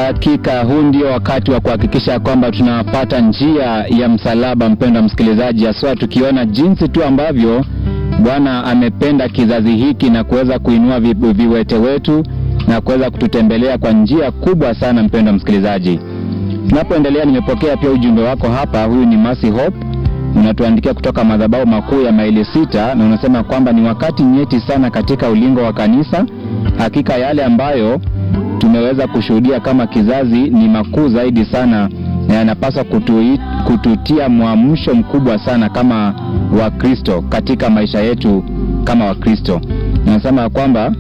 Hakika huu ndio wakati wa kuhakikisha kwamba tunapata njia ya msalaba, mpendwa msikilizaji, haswa tukiona jinsi tu ambavyo Bwana amependa kizazi hiki na kuweza kuinua vi, viwete wetu na kuweza kututembelea kwa njia kubwa sana. Mpendwa msikilizaji, tunapoendelea, nimepokea pia ujumbe wako hapa. Huyu ni Mercy Hope, unatuandikia kutoka madhabahu makuu ya maili sita, na unasema kwamba ni wakati nyeti sana katika ulingo wa kanisa. Hakika yale ambayo tumeweza kushuhudia kama kizazi ni makuu zaidi sana na yanapaswa kutu, kututia mwamsho mkubwa sana kama Wakristo katika maisha yetu kama Wakristo. Unasema kwamba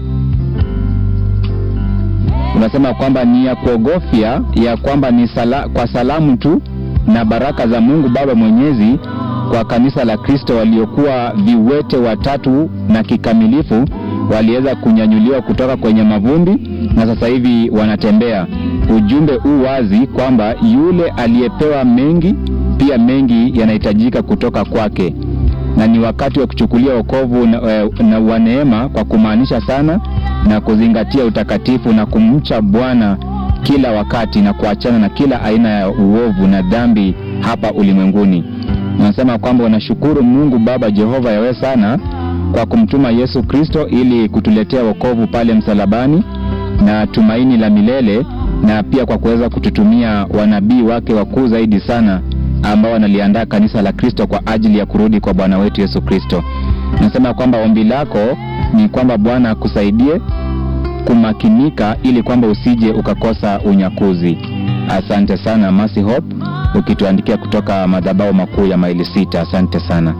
unasema kwamba ni ya kuogofya ya kwamba ni sala, kwa salamu tu na baraka za Mungu Baba Mwenyezi kwa kanisa la Kristo waliokuwa viwete watatu na kikamilifu waliweza kunyanyuliwa kutoka kwenye mavumbi na sasa hivi wanatembea. Ujumbe huu wazi kwamba yule aliyepewa mengi pia mengi yanahitajika kutoka kwake, na ni wakati wa kuchukulia wokovu na, na wa neema kwa kumaanisha sana na kuzingatia utakatifu na kumcha Bwana kila wakati na kuachana na kila aina ya uovu na dhambi hapa ulimwenguni. Nasema kwamba wanashukuru Mungu Baba Jehova yawe sana kwa kumtuma Yesu Kristo ili kutuletea wokovu pale msalabani na tumaini la milele, na pia kwa kuweza kututumia wanabii wake wakuu zaidi sana ambao wanaliandaa kanisa la Kristo kwa ajili ya kurudi kwa Bwana wetu Yesu Kristo. Nasema kwamba ombi lako ni kwamba Bwana akusaidie kumakinika ili kwamba usije ukakosa unyakuzi. Asante sana Mercy Hope, ukituandikia kutoka madhabahu makuu ya maili sita. Asante sana.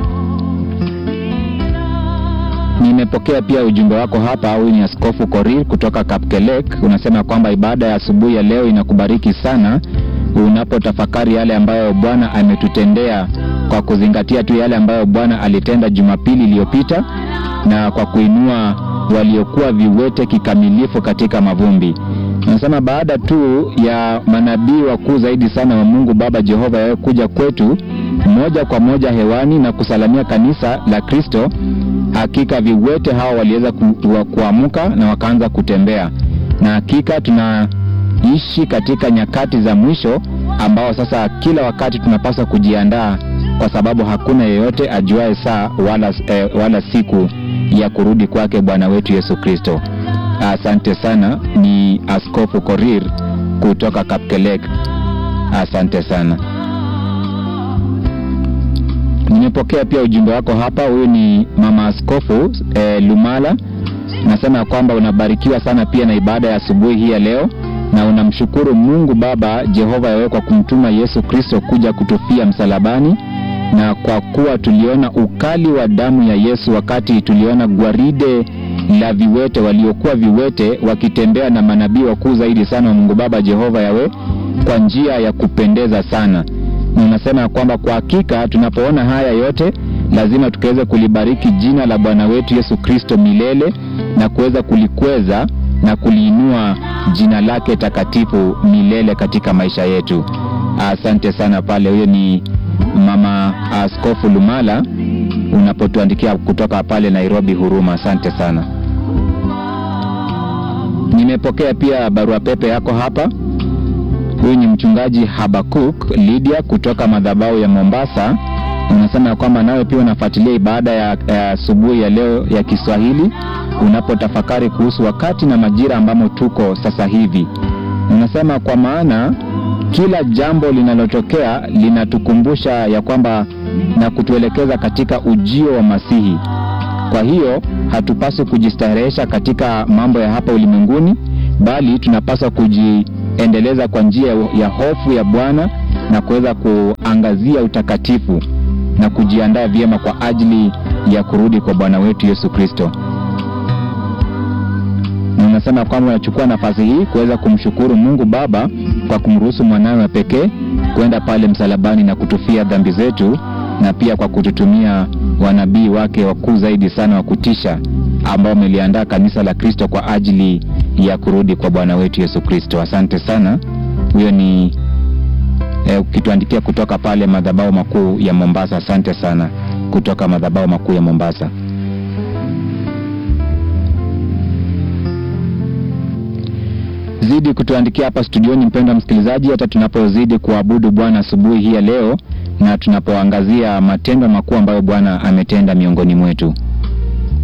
Nimepokea pia ujumbe wako hapa. Huyu ni Askofu Korir kutoka Kapkelek. Unasema kwamba ibada ya asubuhi ya leo inakubariki sana unapotafakari yale ambayo Bwana ametutendea kwa kuzingatia tu yale ambayo Bwana alitenda Jumapili iliyopita na kwa kuinua waliokuwa viwete kikamilifu katika mavumbi. Nasema baada tu ya manabii wakuu zaidi sana wa Mungu Baba Jehova yawe kuja kwetu moja kwa moja hewani na kusalamia kanisa la Kristo, hakika viwete hawa waliweza kuamka na wakaanza kutembea, na hakika tunaishi katika nyakati za mwisho ambao sasa kila wakati tunapaswa kujiandaa, kwa sababu hakuna yeyote ajuaye saa wala, eh, wala siku ya kurudi kwake Bwana wetu Yesu Kristo. Asante sana. Ni Askofu Korir kutoka Kapkelek. Asante sana. Nimepokea pia ujumbe wako hapa. Huyu ni mama Askofu eh, Lumala, nasema kwamba unabarikiwa sana pia na ibada ya asubuhi hii ya leo, na unamshukuru Mungu Baba Jehova yawe kwa kumtuma Yesu Kristo kuja kutufia msalabani na kwa kuwa tuliona ukali wa damu ya Yesu wakati tuliona gwaride la viwete waliokuwa viwete wakitembea na manabii wakuu zaidi sana wa Mungu Baba Jehova yawe kwa njia ya kupendeza sana. Na unasema kwamba kwa hakika tunapoona haya yote lazima tukaweze kulibariki jina la Bwana wetu Yesu Kristo milele na kuweza kulikweza na kuliinua jina lake takatifu milele katika maisha yetu. Asante sana pale. Huyo ni Mama Askofu Lumala unapotuandikia kutoka pale Nairobi Huruma. Asante sana. Nimepokea pia barua pepe yako hapa. Huyu ni mchungaji Habakuk Lydia kutoka madhabahu ya Mombasa. Unasema kwamba nawe pia unafuatilia ibada ya asubuhi ya, ya leo ya Kiswahili unapotafakari kuhusu wakati na majira ambamo tuko sasa hivi. Unasema kwa maana kila jambo linalotokea linatukumbusha ya kwamba na kutuelekeza katika ujio wa Masihi. Kwa hiyo hatupaswi kujistarehesha katika mambo ya hapa ulimwenguni, bali tunapaswa kujiendeleza kwa njia ya hofu ya Bwana na kuweza kuangazia utakatifu na kujiandaa vyema kwa ajili ya kurudi kwa Bwana wetu Yesu Kristo. Unasema kwamba unachukua nafasi hii kuweza kumshukuru Mungu Baba kwa kumruhusu mwanawe pekee kwenda pale msalabani na kutufia dhambi zetu, na pia kwa kututumia wanabii wake wakuu zaidi sana wa kutisha ambao wameliandaa kanisa la Kristo kwa ajili ya kurudi kwa Bwana wetu Yesu Kristo. Asante sana. Huyo ni eh, ukituandikia kutoka pale madhabahu makuu ya Mombasa. Asante sana kutoka madhabahu makuu ya Mombasa. zidi kutuandikia hapa studioni, mpendwa msikilizaji, hata tunapozidi kuabudu Bwana asubuhi hii ya leo na tunapoangazia matendo makuu ambayo Bwana ametenda miongoni mwetu.